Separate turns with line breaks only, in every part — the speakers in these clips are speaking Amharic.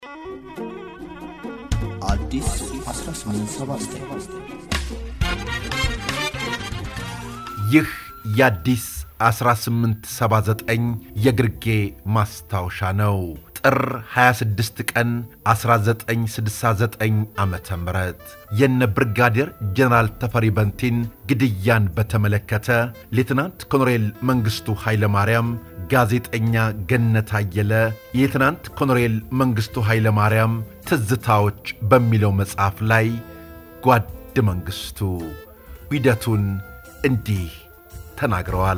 አዲስ 1879
ይህ የአዲስ 1879 የግርጌ ማስታወሻ ነው። ጥር 26 ቀን 1969 ዓ ም የነ ብርጋዴር ጀነራል ተፈሪ በንቲን ግድያን በተመለከተ ሌትናንት ኮሎኔል መንግሥቱ ኃይለማርያም ጋዜጠኛ ገነት አየለ የሌትናንት ኮሎኔል መንግሥቱ ኃይለማርያም ትዝታዎች በሚለው መጽሐፍ ላይ ጓድ መንግሥቱ ሂደቱን እንዲህ ተናግረዋል።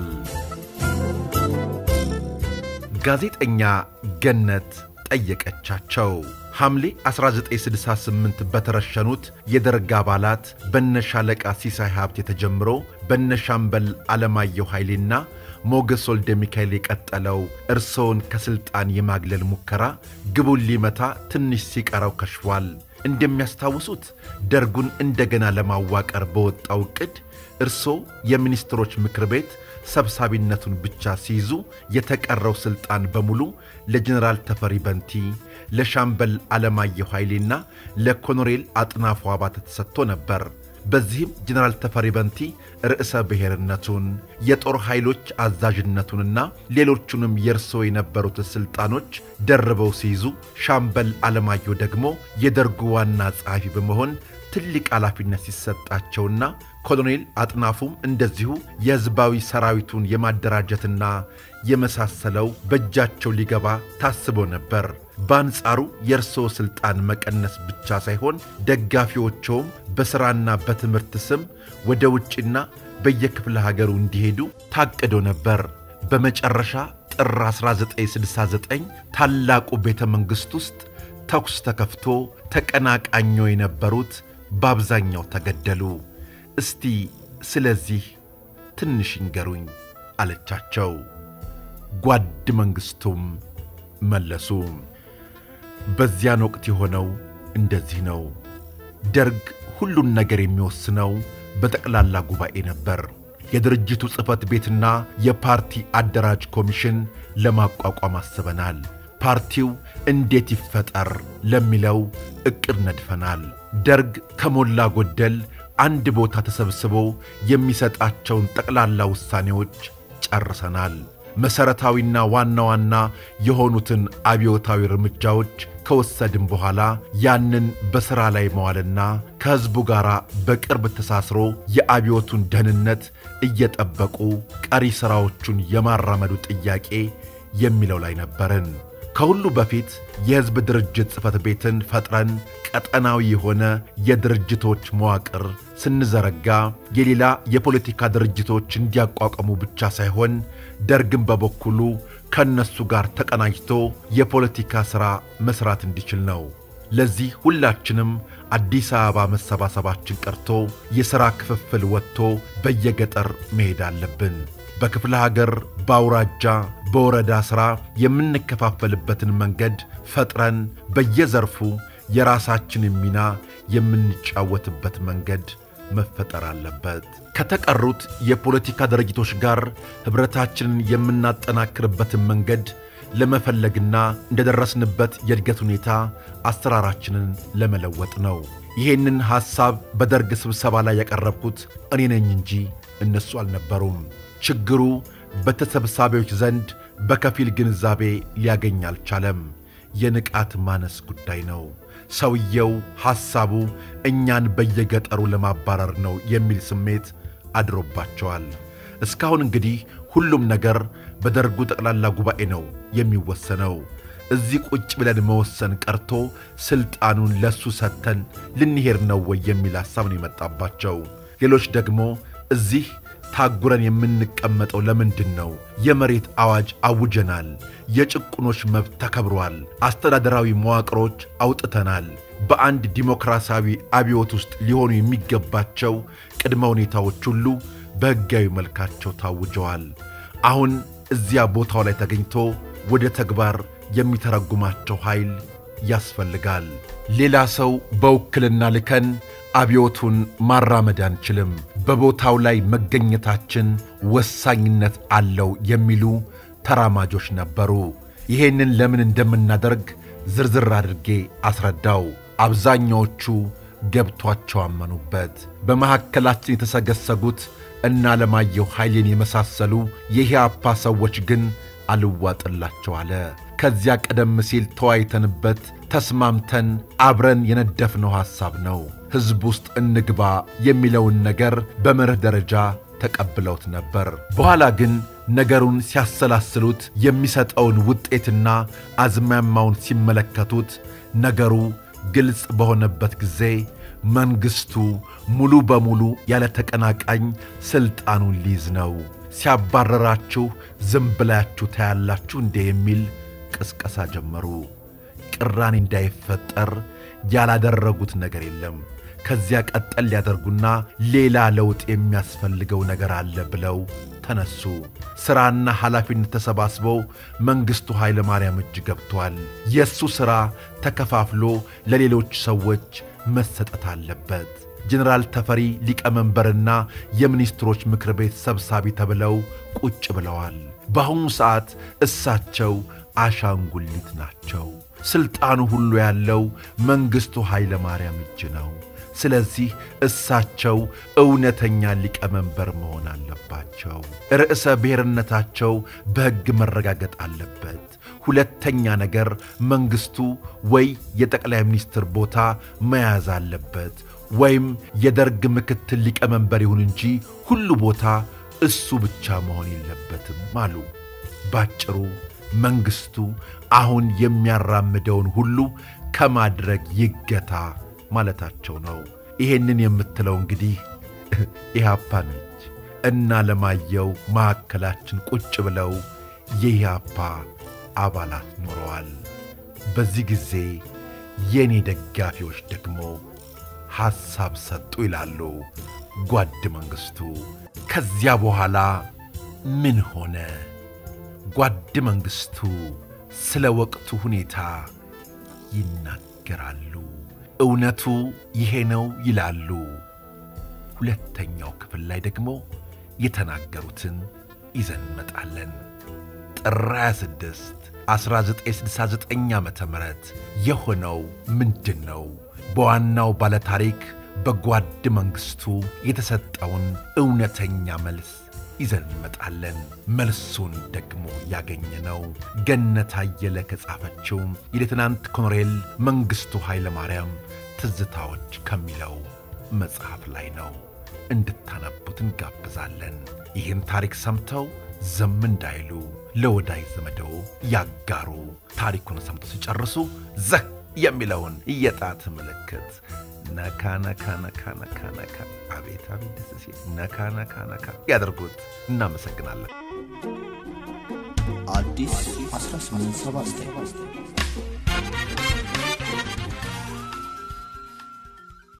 ጋዜጠኛ ገነት ጠየቀቻቸው። ሐምሌ 1968 በተረሸኑት የደርግ አባላት በነሻለቃ ሲሳይ ሀብት የተጀምሮ በነሻምበል ዓለማየሁ ኃይሌና ሞገስ ወልደ ሚካኤል የቀጠለው እርስዎን ከሥልጣን የማግለል ሙከራ ግቡን ሊመታ ትንሽ ሲቀረው ከሽፏል። እንደሚያስታውሱት ደርጉን እንደገና ለማዋቀር በወጣው ዕቅድ እርስዎ የሚኒስትሮች ምክር ቤት ሰብሳቢነቱን ብቻ ሲይዙ የተቀረው ሥልጣን በሙሉ ለጀኔራል ተፈሪ በንቲ፣ ለሻምበል ዓለማየሁ ኃይሌና ለኮሎኔል አጥናፉ አባተ ተሰጥቶ ነበር። በዚህም ጀኔራል ተፈሪ በንቲ ርዕሰ ብሔርነቱን የጦር ኃይሎች አዛዥነቱንና ሌሎቹንም የእርስዎ የነበሩትን ሥልጣኖች ደርበው ሲይዙ፣ ሻምበል ዓለማየሁ ደግሞ የደርጉ ዋና ጸሐፊ በመሆን ትልቅ ኃላፊነት ሲሰጣቸውና ኮሎኔል አጥናፉም እንደዚሁ የሕዝባዊ ሰራዊቱን የማደራጀትና የመሳሰለው በእጃቸው ሊገባ ታስቦ ነበር። በአንጻሩ የእርስዎ ሥልጣን መቀነስ ብቻ ሳይሆን ደጋፊዎቸውም በሥራና በትምህርት ስም ወደ ውጭና በየክፍለ ሀገሩ እንዲሄዱ ታቅዶ ነበር። በመጨረሻ ጥር 1969 ታላቁ ቤተ መንግሥት ውስጥ ተኩስ ተከፍቶ ተቀናቃኞ የነበሩት በአብዛኛው ተገደሉ። እስቲ ስለዚህ ትንሽ ይንገሩኝ አለቻቸው። ጓድ መንግሥቱም መለሱ። በዚያን ወቅት የሆነው እንደዚህ ነው። ደርግ ሁሉን ነገር የሚወስነው በጠቅላላ ጉባኤ ነበር። የድርጅቱ ጽሕፈት ቤትና የፓርቲ አደራጅ ኮሚሽን ለማቋቋም አስበናል። ፓርቲው እንዴት ይፈጠር ለሚለው ዕቅድ ነድፈናል። ደርግ ከሞላ ጎደል አንድ ቦታ ተሰብስቦ የሚሰጣቸውን ጠቅላላ ውሳኔዎች ጨርሰናል። መሠረታዊና ዋና ዋና የሆኑትን አብዮታዊ እርምጃዎች ከወሰድን በኋላ ያንን በሥራ ላይ መዋልና ከሕዝቡ ጋር በቅርብ ተሳስሮ የአብዮቱን ደህንነት እየጠበቁ ቀሪ ሥራዎቹን የማራመዱ ጥያቄ የሚለው ላይ ነበርን። ከሁሉ በፊት የሕዝብ ድርጅት ጽሕፈት ቤትን ፈጥረን ቀጠናዊ የሆነ የድርጅቶች መዋቅር ስንዘረጋ የሌላ የፖለቲካ ድርጅቶች እንዲያቋቋሙ ብቻ ሳይሆን ደርግን በበኩሉ ከእነሱ ጋር ተቀናጅቶ የፖለቲካ ሥራ መሥራት እንዲችል ነው። ለዚህ ሁላችንም አዲስ አበባ መሰባሰባችን ቀርቶ የሥራ ክፍፍል ወጥቶ በየገጠር መሄድ አለብን። በክፍለ ሀገር፣ በአውራጃ፣ በወረዳ ሥራ የምንከፋፈልበትን መንገድ ፈጥረን በየዘርፉ የራሳችንን ሚና የምንጫወትበት መንገድ መፈጠር አለበት። ከተቀሩት የፖለቲካ ድርጅቶች ጋር ኅብረታችንን የምናጠናክርበትን መንገድ ለመፈለግና እንደደረስንበት የእድገት ሁኔታ አሰራራችንን ለመለወጥ ነው። ይሄንን ሐሳብ በደርግ ስብሰባ ላይ ያቀረብኩት እኔ ነኝ እንጂ እነሱ አልነበሩም። ችግሩ በተሰብሳቢዎች ዘንድ በከፊል ግንዛቤ ሊያገኝ አልቻለም። የንቃት ማነስ ጉዳይ ነው። ሰውየው ሐሳቡ እኛን በየገጠሩ ለማባረር ነው የሚል ስሜት አድሮባቸዋል። እስካሁን እንግዲህ ሁሉም ነገር በደርጉ ጠቅላላ ጉባኤ ነው የሚወሰነው። እዚህ ቁጭ ብለን መወሰን ቀርቶ ሥልጣኑን ለሱ ሰጥተን ልንሄድ ነው ወይ የሚል ሐሳብ ነው የመጣባቸው። ሌሎች ደግሞ እዚህ ታጉረን የምንቀመጠው ለምንድን ነው? የመሬት አዋጅ አውጀናል። የጭቁኖች መብት ተከብሯል። አስተዳደራዊ መዋቅሮች አውጥተናል። በአንድ ዲሞክራሲያዊ አብዮት ውስጥ ሊሆኑ የሚገባቸው ቅድመ ሁኔታዎች ሁሉ በሕጋዊ መልካቸው ታውጀዋል። አሁን እዚያ ቦታው ላይ ተገኝቶ ወደ ተግባር የሚተረጉማቸው ኃይል ያስፈልጋል። ሌላ ሰው በውክልና ልከን አብዮቱን ማራመድ አንችልም። በቦታው ላይ መገኘታችን ወሳኝነት አለው የሚሉ ተራማጆች ነበሩ። ይሄንን ለምን እንደምናደርግ ዝርዝር አድርጌ አስረዳው። አብዛኛዎቹ ገብቷቸው አመኑበት። በመካከላችን የተሰገሰጉት እነ አለማየሁ ኃይሌን የመሳሰሉ የኢህአፓ ሰዎች ግን አልዋጥላቸው አለ። ከዚያ ቀደም ሲል ተወያይተንበት ተስማምተን አብረን የነደፍነው ሐሳብ ነው። ሕዝብ ውስጥ እንግባ የሚለውን ነገር በመርህ ደረጃ ተቀብለውት ነበር። በኋላ ግን ነገሩን ሲያሰላስሉት የሚሰጠውን ውጤትና አዝማሚያውን ሲመለከቱት ነገሩ ግልጽ በሆነበት ጊዜ መንግሥቱ ሙሉ በሙሉ ያለ ተቀናቃኝ ሥልጣኑን ሊይዝ ነው፣ ሲያባረራችሁ ዝም ብላችሁ ታያላችሁ እንዴ የሚል ቅስቀሳ ጀመሩ። ቅራኔ እንዳይፈጠር ያላደረጉት ነገር የለም። ከዚያ ቀጠል ሊያደርጉና ሌላ ለውጥ የሚያስፈልገው ነገር አለ ብለው ተነሱ። ሥራና ኃላፊነት ተሰባስበው መንግሥቱ ኃይለ ማርያም እጅ ገብቷል። የእሱ ሥራ ተከፋፍሎ ለሌሎች ሰዎች መሰጠት አለበት። ጀኔራል ተፈሪ ሊቀመንበርና የሚኒስትሮች ምክር ቤት ሰብሳቢ ተብለው ቁጭ ብለዋል። በአሁኑ ሰዓት እሳቸው አሻንጉሊት ናቸው። ሥልጣኑ ሁሉ ያለው መንግሥቱ ኃይለ ማርያም እጅ ነው። ስለዚህ እሳቸው እውነተኛ ሊቀመንበር መሆን አለባቸው። ርዕሰ ብሔርነታቸው በሕግ መረጋገጥ አለበት። ሁለተኛ ነገር መንግሥቱ ወይ የጠቅላይ ሚኒስትር ቦታ መያዝ አለበት ወይም የደርግ ምክትል ሊቀመንበር ይሁን እንጂ ሁሉ ቦታ እሱ ብቻ መሆን የለበትም አሉ። ባጭሩ መንግሥቱ አሁን የሚያራምደውን ሁሉ ከማድረግ ይገታ ማለታቸው ነው። ይሄንን የምትለው እንግዲህ ኢህአፓ ነች እና ለማየው ማዕከላችን ቁጭ ብለው የኢህአፓ አባላት ኖረዋል። በዚህ ጊዜ የእኔ ደጋፊዎች ደግሞ ሐሳብ ሰጡ ይላሉ ጓድ መንግሥቱ። ከዚያ በኋላ ምን ሆነ? ጓድ መንግሥቱ ስለ ወቅቱ ሁኔታ ይናገራሉ። እውነቱ ይሄ ነው ይላሉ። ሁለተኛው ክፍል ላይ ደግሞ የተናገሩትን ይዘን እንመጣለን። ጥር 26 1969 ዓ ም የሆነው ምንድን ነው? በዋናው ባለታሪክ በጓድ መንግሥቱ የተሰጠውን እውነተኛ መልስ ይዘን እንመጣለን። መልሱን ደግሞ ያገኘነው ገነት አየለ ከጻፈችው የሌትናንት ኮሎኔል መንግሥቱ ኃይለ ማርያም ትዝታዎች ከሚለው መጽሐፍ ላይ ነው። እንድታነቡት እንጋብዛለን። ይህን ታሪክ ሰምተው ዝም እንዳይሉ ለወዳጅ ዘመደው ያጋሩ። ታሪኩን ሰምተው ሲጨርሱ ዘህ የሚለውን የጣት ምልክት ነካ ነካ ነካ ነካ ነካ አቤት አቤት ደስ ሲል ነካ ነካ ነካ ያደርጉት። እናመሰግናለን።
አዲስ 1879